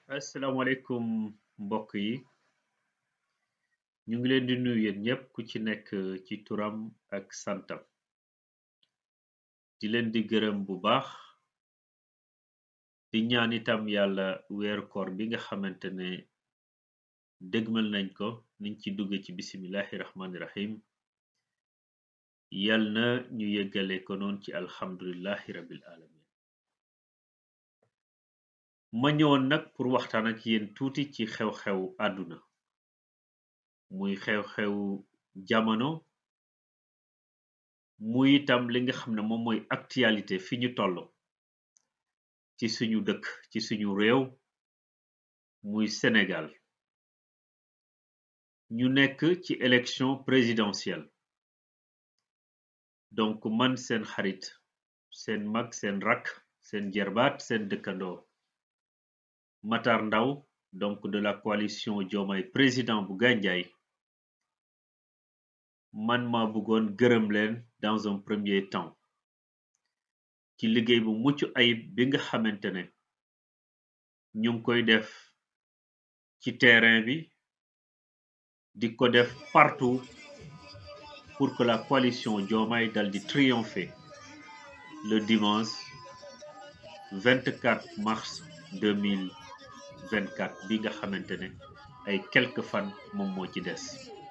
asalaamaaleykum mbokk yi ñu ngi leen di nuyu yéen ñëpp ku ci nekk ci turam ak santam di leen di gërëm bu baax di ñaan itam yàlla weeru koor bi nga xamante ne dégmal nañ ko niñ ci dugge ci bisimilahi rahmaani rahim yal na ñu yeggale ko noon ci alhamdulilahi rabbil alamin ma ñëwoon nag pour waxtaan ak yéen tuuti ci xew-xew àdduna muy xew-xew jamono muy itam li nga xam ne moom mooy actualité fi ñu toll ci suñu dëkk ci suñu réew muy Sénégal ñu nekk ci élection présidentielle donc man seen xarit seen mag seen rakk seen jerbaat seen dëkkandoo Matar Ndaw donc de la coalition Diomaye président bu Gandiaye man ma bëggoon gërëm leen dans un premier temps ci liggéey bu mucc ayib bi nga xamante ne ñu ngi koy def ci terrain bi di ko def partout pour que la coalition Diomaye dal di triompher le dimanche 24 mars 2024 bi nga xamante ne ay quelques fan moom moo ci des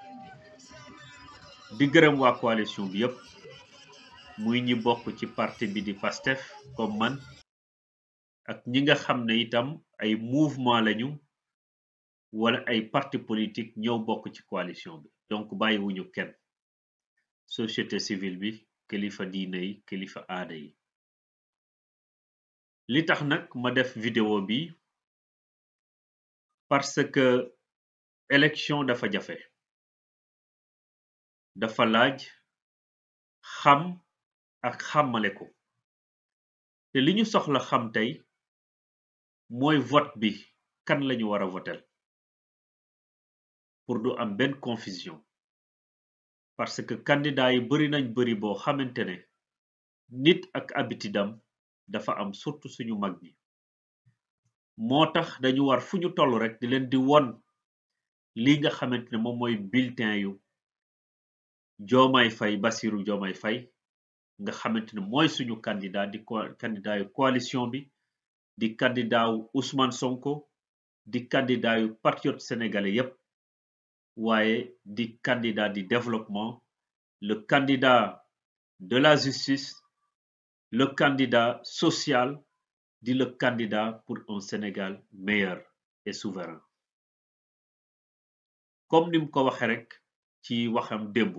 di gërëm waa coalition bi yépp muy ñi bokk ci parti bi di PASTEF comme man ak ñi nga xam ne itam ay mouvement lañu wala ay parti politique ñëw bokk ci coalition bi donc bàyyiwuñu kenn société civile bi kilifa diine yi kilifa aada yi li tax nag ma def vidéo bi parce que élection dafa jafe dafa laaj xam ak xàmmale ko te li ñu soxla xam tey mooy vote bi kan lañu war a votel pour du am benn confusion parce que candidat yi bari nañ bari boo xamante ne nit ak habitidam dafa am surtout suñu mag ñi moo tax dañu war fu ñu toll rek di leen di won li nga xamante ne moom mooy bulletin yu Diomaye Faye Bassirou Diomaye Faye nga xamante ne mooy suñu candidat di candidat yu coalition bi di candidat wu Ousmane Sonko di candidat yu patriote sénégalais yépp waaye di candidat di développement le candidat de la justice le candidat social di le candidat pour un Sénégal meilleur et souverain comme nim ko waxe rek ci waxam démb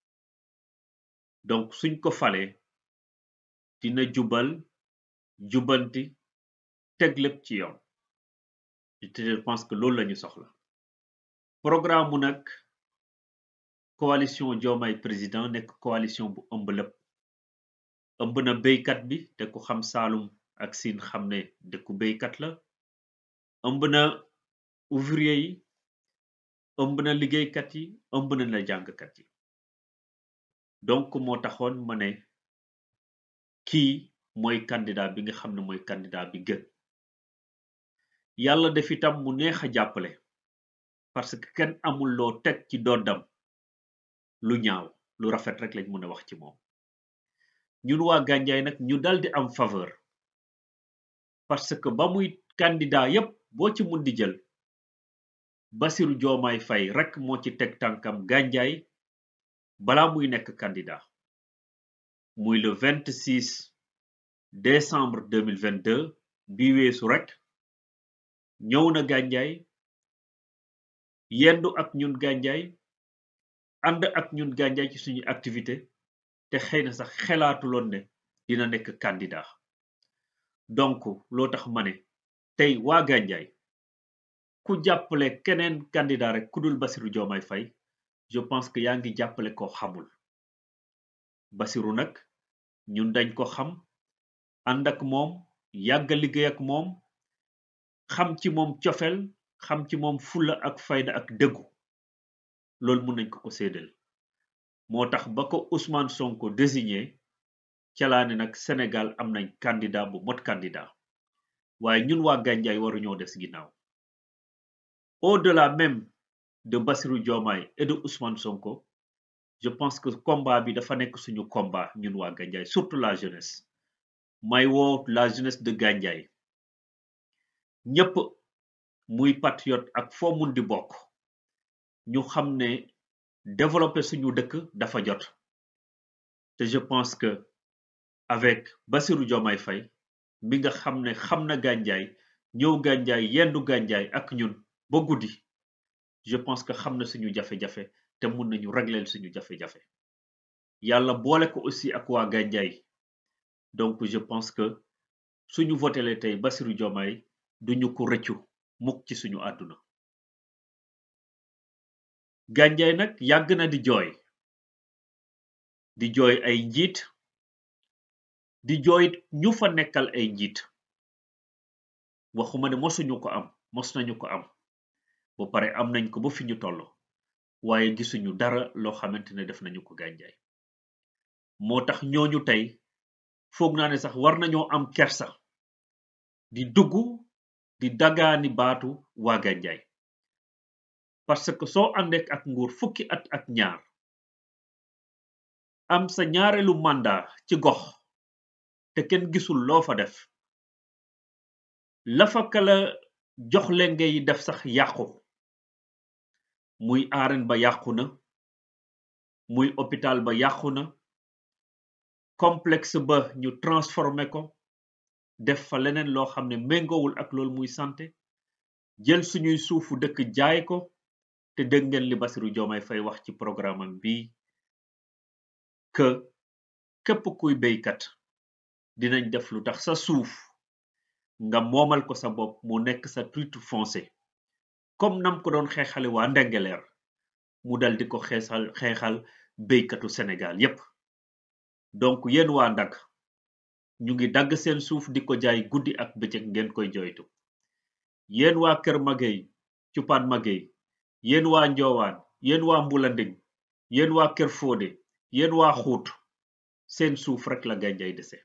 donc suñ ko falee dina jubal jubanti teg lépp ci yoon te je pense que loolu lañu soxla programme mu nag coalition Diomaye président nekk coalition bu ëmb lépp ëmb na béykat bi te ku xam Saalum ak Siin xam ne dëkku béykat la ëmb na ouvrier yi ëmb na liggéeykat yi ëmb na la jàngkat yi donc moo taxoon ma ne kii mooy candidat bi nga xam ne mooy candidat bi gën yàlla def itam mu neex a jàppale parce que kenn amul loo teg ci doddam lu ñaaw lu rafet rek lañ mën a wax ci moom ñun waa Gandiaye nag ñu dal di am faveur parce que ba muy candidat yépp boo ci mun di jël Bassirou Diomaye Faye rek moo ci teg tànkam Gandiaye balaa muy nekk candidat muy le 26 décembre 2022 bi weesu rek ñëw na Gandiaye yendu ak ñun Gandiaye ànd ak ñun Gandiaye ci suñu activité te xëy na sax xelaatuloon ne dina nekk candidat donc loo tax ma ne tey waa Gandiaye ku jàppale keneen candidat rek ku dul Bassirou Diomaye Faye je pense que yaa ngi jàppale ko xamul Bassirou nag ñun dañ ko xam ànd ak moom yàgga liggéey ak moom xam ci moom cofel xam ci moom fulla ak fayda ak dëggu loolu mun nañ ko ko séedal moo tax ba ko Ousmane Sonko désigné calaane nag Sénégal am nañ candidat bu mot candidat waaye ñun waa Gandiaye waruñoo des ginnaaw au-delà même de Bassirou Diomaye et de Ousmane Sonko je pense que combat bi dafa nekk suñu combat ñun waa Gandiaye surtout la jeunesse may woo la jeunesse de Gandiaye ñëpp muy patriote ak foo mun di bokk ñu xam ne développer suñu dëkk dafa jot te je pense que avec Bassirou Diomaye Faye mi nga xam ne xam na Gandiaye ñëw Gandiaye yendu Gandiaye ak ñun ba guddi je pense que xam na suñu jafe-jafe te mun nañu régler suñu jafe-jafe yàlla boole ko aussi ak waa Gandiaye donc je pense que suñu votele tey Bassirou Diomaye duñu ko rëccu mukk ci suñu àdduna Gandiaye nag yàgg na di jooy di jooy ay njiit di jooy ñu fa nekkal ay njiit waxuma ne mosuñu ko am mos nañu ko am ba pare am nañ ko ba fi ñu toll waaye gisuñu dara loo xamante ne def nañu ko Gandiaye moo tax ñooñu tey foog naa ne sax war nañoo am kersa di dugg di dagaani baatu waa Gandiaye parce que soo àndeek ak nguur fukki at ak ñaar am sa ñaareelu mandat ci gox te kenn gisul loo fa def la fa kala jox leen ngay def sax yàqu muy arène ba yàqu na muy hôpital ba yàqu na complexe ba ñu transformé ko def fa leneen loo xam ne méngowul ak loolu muy santé jël suñuy suufu dëkk jaay ko te dégg ngeen li Bassirou Diomaye Faye wax ci programme am bi que képp kuy béykat dinañ def lu tax sa suuf nga moomal ko sa bopp mu nekk sa titre foncier comme nam ko doon xeexale waa Ndengeleer mu dal di ko xeexal xeexal béykatu Sénégal yépp donc yéen waa Ndag ñu ngi dagg seen suuf di ko jaay guddi ak bëccëg ngeen koy joytu yéen waa Kër Magey Cupaan Magey yéen waa Njoowaan yéen waa Mbulanding yéen waa Kër Fodé yéen waa Xuut seen suuf rek la Gandiaye dese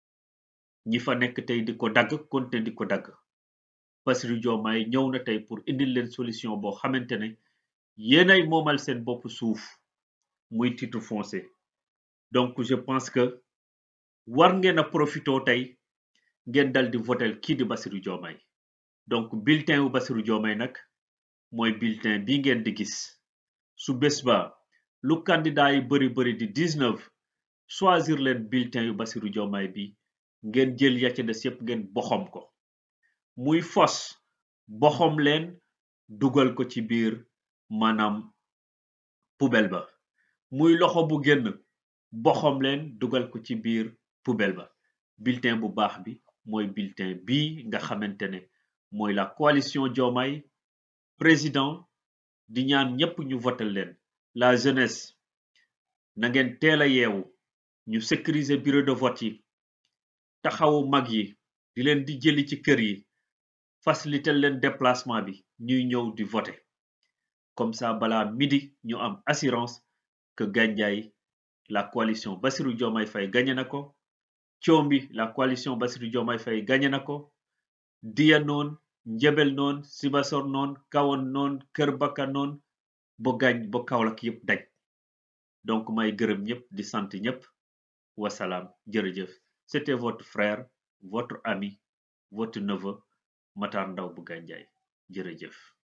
ñi fa nekk tey di ko dagg konte di ko dagg Bassirou Diomaye ñëw na tey pour indil leen solution boo xamante ne yéenay moomal seen bopp suuf muy titre foncier donc je pense que war ngeen a profito tey ngeen dal di votel kii di Bassirou Diomaye donc bulletin wu Bassirou Diomaye nag mooy bulletin bi ngeen di gis su bés ba lu candidat yi bari bari di 19 choisir leen bulletin yu Bassirou Diomaye bi ngeen jël ya ca des yépp ngeen boxom ko muy fos boxom leen dugal ko ci biir maanaam poubelle ba muy loxo bu génn boxom leen dugal ko ci biir poubelle ba bulletin bu baax bi mooy bulletin bi nga xamante ne mooy la coalition Diomaye président di ñaan ñépp ñu votel leen la jeunesse na ngeen teel a yeewu ñu sécuriser bureau de vote yi taxawu mag yi di leen di jëli ci kër yi faciliter leen déplacement bi ñuy ñëw di voter comme ça balaa midi ñu am assurance que Gandiaye la coalition Bassirou Diomaye Faye gagné na ko Thiomby la coalition Bassirou Diomaye Faye gagné na ko Diya noon Njebel noon Sibassor noon Kahone noon Kër Baka noon ba gañ ba Kaolack yépp daj donc may gërëm ñëpp di sant ñëpp wasalaam jërëjëf c'était votre frère votre ami votre neveu Matar Ndaw bu Gandiaye jërëjëf